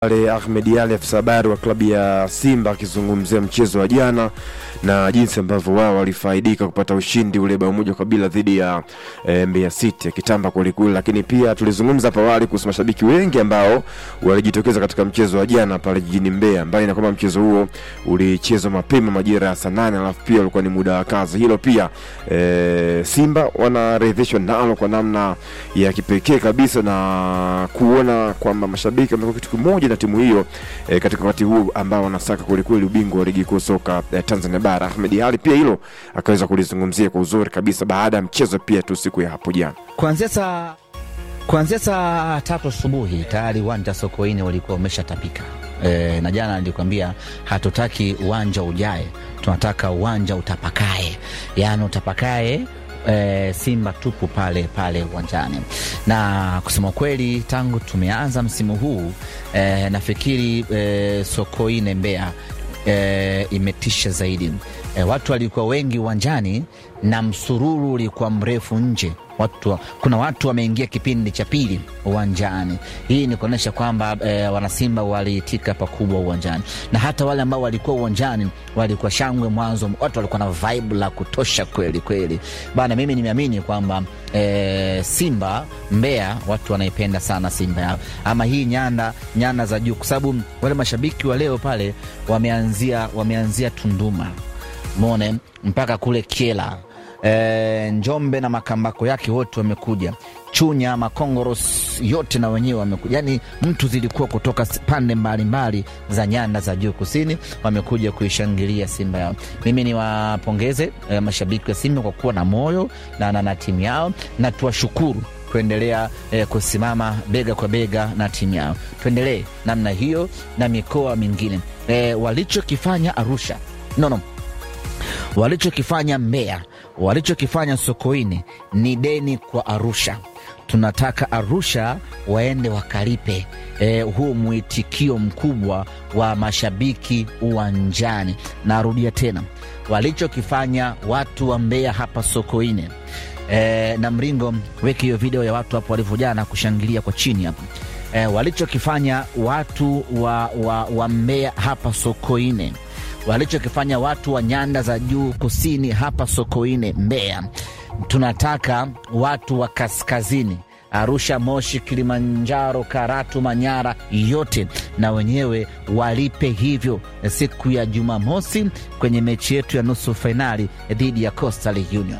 pale Ahmed Ali afisa habari wa klabu ya Simba akizungumzia mchezo wa jana na jinsi ambavyo wao walifaidika kupata ushindi ule bao moja kwa bila dhidi ya e, Mbeya City akitamba kwelikweli, lakini pia tulizungumza hapo awali kuhusu mashabiki wengi ambao walijitokeza katika mchezo wa jana pale jijini Mbeya, mbali na kwamba mchezo huo ulichezwa mapema majira ya saa nane alafu pia ulikuwa ni muda wa kazi. Hilo pia e, Simba wanaridhishwa nalo kwa namna ya kipekee kabisa na kuona kwamba mashabiki wamekuwa kitu kimoja na timu hiyo e, katika wakati huu ambao wanasaka kwelikweli ubingwa wa ligi kuu soka e, Tanzania bara. Ahmed Ali pia hilo akaweza kulizungumzia kwa uzuri kabisa baada ya mchezo pia tu siku ya hapo jana. Kuanzia saa kuanzia saa tatu asubuhi tayari uwanja Sokoine walikuwa umeshatapika. E, na jana nilikwambia hatutaki uwanja ujae, tunataka uwanja utapakae, yaani utapakae e, Simba tupu pale pale uwanjani. Na kusema kweli, tangu tumeanza msimu huu e, nafikiri e, Sokoine Mbeya e, imetisha zaidi. E, watu walikuwa wengi uwanjani na msururu ulikuwa mrefu nje. Watu, kuna watu wameingia kipindi cha pili uwanjani. Hii ni kuonyesha kwamba e, wanasimba waliitika pakubwa uwanjani, na hata wale ambao walikuwa uwanjani walikuwa shangwe mwanzo. Watu walikuwa na vibe la kutosha kweli kweli bana. Mimi nimeamini kwamba e, Simba Mbeya watu wanaipenda sana Simba yao, ama hii nyanda nyanda za juu, kwa sababu wale mashabiki wa leo pale wameanzia wameanzia Tunduma mone mpaka kule Kiela e, Njombe na makambako yake wote wamekuja, Chunya Makongoros yote na wenyewe wamekuja, yani mtu zilikuwa kutoka pande mbalimbali za nyanda za juu kusini wamekuja kuishangilia Simba yao. Mimi niwapongeze e, mashabiki wa Simba kwa kuwa na moyo na, na, na timu yao na tuwashukuru kuendelea eh, kusimama bega kwa bega na timu yao. Tuendelee namna hiyo na mikoa mingine eh, walichokifanya Arusha no, no walichokifanya Mbeya, walichokifanya Sokoine ni deni kwa Arusha. Tunataka Arusha waende wakalipe eh, huu mwitikio mkubwa wa mashabiki uwanjani. Narudia tena, walichokifanya watu wa Mbeya hapa Sokoine eh, na Mringo, weki hiyo video ya watu hapo walivyojana kushangilia kwa chini hapo eh, walichokifanya watu wa, wa, wa Mbeya hapa Sokoine walichokifanya watu wa nyanda za juu kusini hapa Sokoine Mbeya, tunataka watu wa kaskazini Arusha, Moshi, Kilimanjaro, Karatu, Manyara yote na wenyewe walipe hivyo siku ya Jumamosi kwenye mechi yetu ya nusu fainali dhidi ya Coastal Union.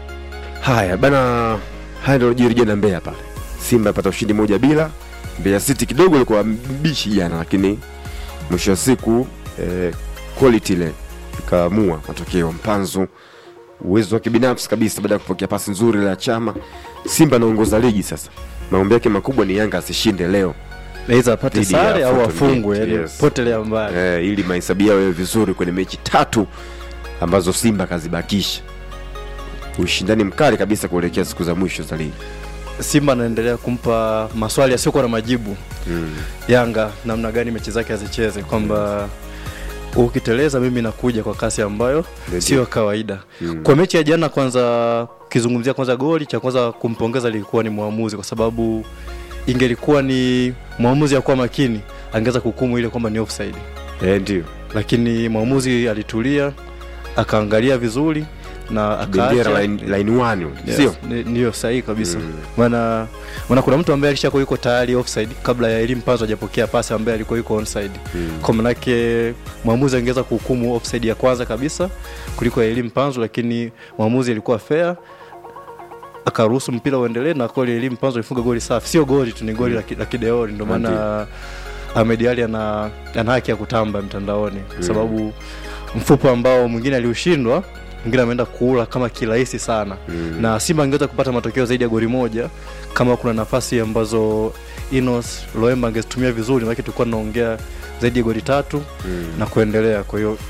Haya bana, haya ndio jiri jana Mbeya pale, Simba apata ushindi moja bila. Mbeya City kidogo alikuwa mbishi jana, lakini mwisho wa siku eh, quality ile ikaamua matokeo. Mpanzu uwezo wa kibinafsi kabisa, baada ya kupokea pasi nzuri la Chama. Simba anaongoza ligi sasa, maombi yake makubwa ni Yanga asishinde leo Aidha apate Dhidi ya sare au Fountain afungwe, Gate, yani yes. potelea mbali. eh, ili mahesabu yao yawe vizuri kwenye mechi tatu ambazo Simba kazibakisha. Ushindani mkali kabisa kuelekea siku za mwisho za ligi. Simba anaendelea kumpa maswali yasiyokuwa na majibu Mm. Yanga, namna gani mechi zake azicheze, kwamba ukiteleza mimi nakuja kwa kasi ambayo Ndio. sio kawaida. Mm. Kwa mechi ya jana, kwanza ukizungumzia kwanza goli cha kwanza kumpongeza lilikuwa ni mwamuzi, kwa sababu ingelikuwa ni mwamuzi akuwa makini angeweza kuhukumu ile kwamba ni offside, Eh, ndio lakini mwamuzi alitulia akaangalia vizuri na bendera akaacha line, line one Yes, sio ni- ndiyo sahihi kabisa Mm. maana maana kuna mtu ambaye alishakuwa yuko tayari offside kabla ya elimu Mpanzo hajapokea pasi ambaye alikuwa yuko onside Mm. kwa manake mwamuzi angeweza kuhukumu offside ya kwanza kabisa kuliko ya elimu Mpanzo lakini mwamuzi alikuwa fair akaruhusu mpira uendelee na kweli elimu Mpanzo alifunga goli safi sio goli tu ni goli la ki- la kideori ndio maana Ahmed Ali ana, ana haki ya kutamba mtandaoni kwa sababu mfupo ambao mwingine aliushindwa mwingine ameenda kuula kama kirahisi sana Mm. na Simba angeweza kupata matokeo zaidi ya goli moja kama kuna nafasi ambazo Inos Loemba angezitumia vizuri, maana tulikuwa tunaongea zaidi ya goli tatu Mm. na kuendelea. Kwa hiyo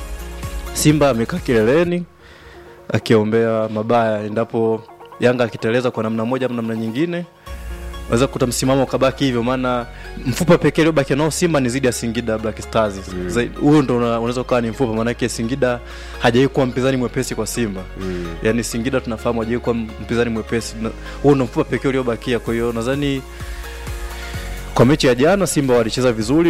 Simba amekaa kileleni akiombea mabaya, endapo Yanga akiteleza kwa namna moja au namna nyingine waweza kukuta msimamo ukabaki hivyo, maana mfupa pekee uliobaki nao Simba ni zidi ya Singida Black Stars. Mm. Zaidi- Huo ndo una- unaweza ukawa ni mfupa, maanake Singida hajawahi kuwa mpinzani mwepesi kwa Simba Mm. yani Singida tunafahamu hajawahi kuwa mpinzani mwepesi. Na- Huo ndo mfupa pekee uliobakia. Kwa hiyo nadhani kwa mechi ya jana simba walicheza vizuri